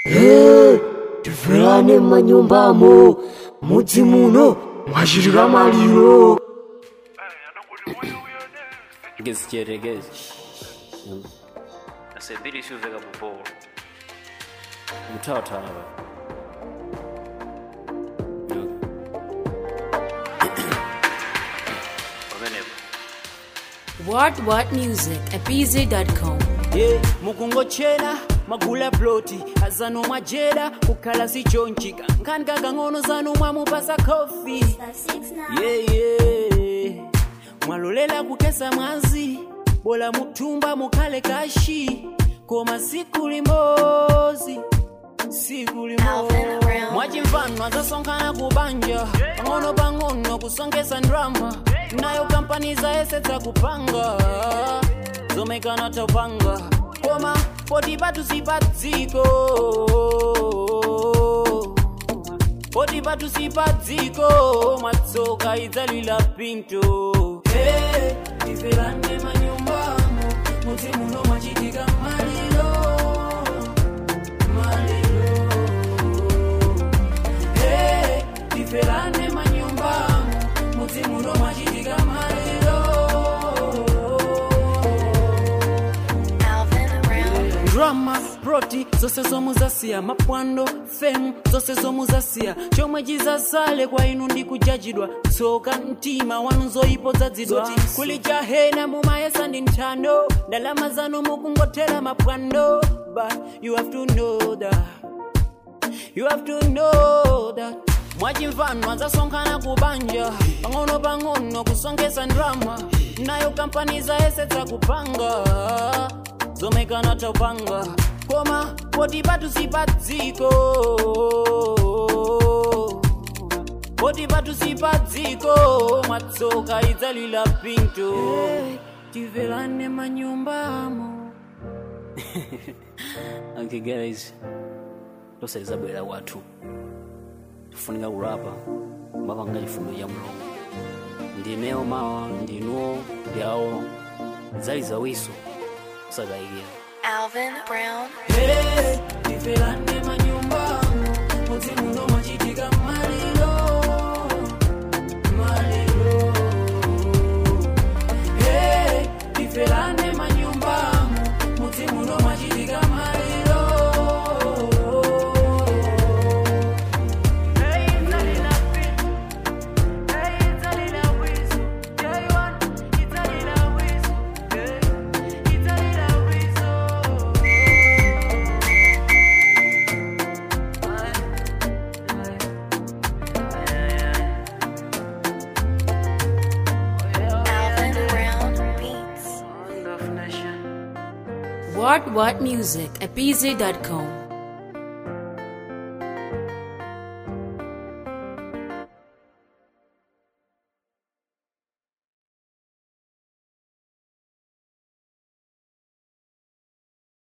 tifulane manyumbamo mudzi muno mwachitika maliro ngezityerekezi asebiri siuveka mupolo muthawathaba pamenepo What What Music at BZ.com. ye mukungochera magula ploti azano mwajera kukhala sichonchika nkhani kakang'ono zanu mwamupasa kofi yeye mwalolela kukesa mwazi bola muthumba mukhale kashi koma siku limodzi siku limodzi mwachimvano azasonkhana kubanja pang'ono pang'ono kusongesa ndrama nayo kampani zayesetsa kupanga zomekana topanga koma poti patu sipadziko poti patu sipadziko mwatsoka idzalila pinto hey, ifelane manyumbamo muti muno mwachitika malilo malilo hey, ifelane manyumbamo muti muno mwachitika malilo drama proti zose zomuzasiya mapwando femu zose zomuzasiya chomwe chizasale kwa inu ndi kujajidwa tsoka mtima wanu zoyipodzadzidwa kuli jahena mumayesa ndi nthando ndalama zanu mukungothera mapwando but you have to know that You have to know that mwachimvano azasonkhana kubanja pang'ono pang'ono kusongesa ndrama nayo kampani zayesetsa kupanga zomekana topanga koma poti patu sipadziko poti patu sipadziko mwatsoka idzalila pinto tivelane manyumbamo okay guys lose lizabwera kwathu tifunika kulapa mapanga chifundo cha mulungu ndinewo mawa ndinuwo ndyawo zali zawiso usakayikira Alvin Brown. Hey, tifelane manyumbamo muti muno mwachitika malilo malilo Hey, tifelane manyumbamo muti muno mwachitika malilo Hey, idzalila pin. Hey, idzalila wizo. Day one, idzalila wizo. Hey, idzalila wizo. Alvin Brown Beats. What What Music at BZ.com.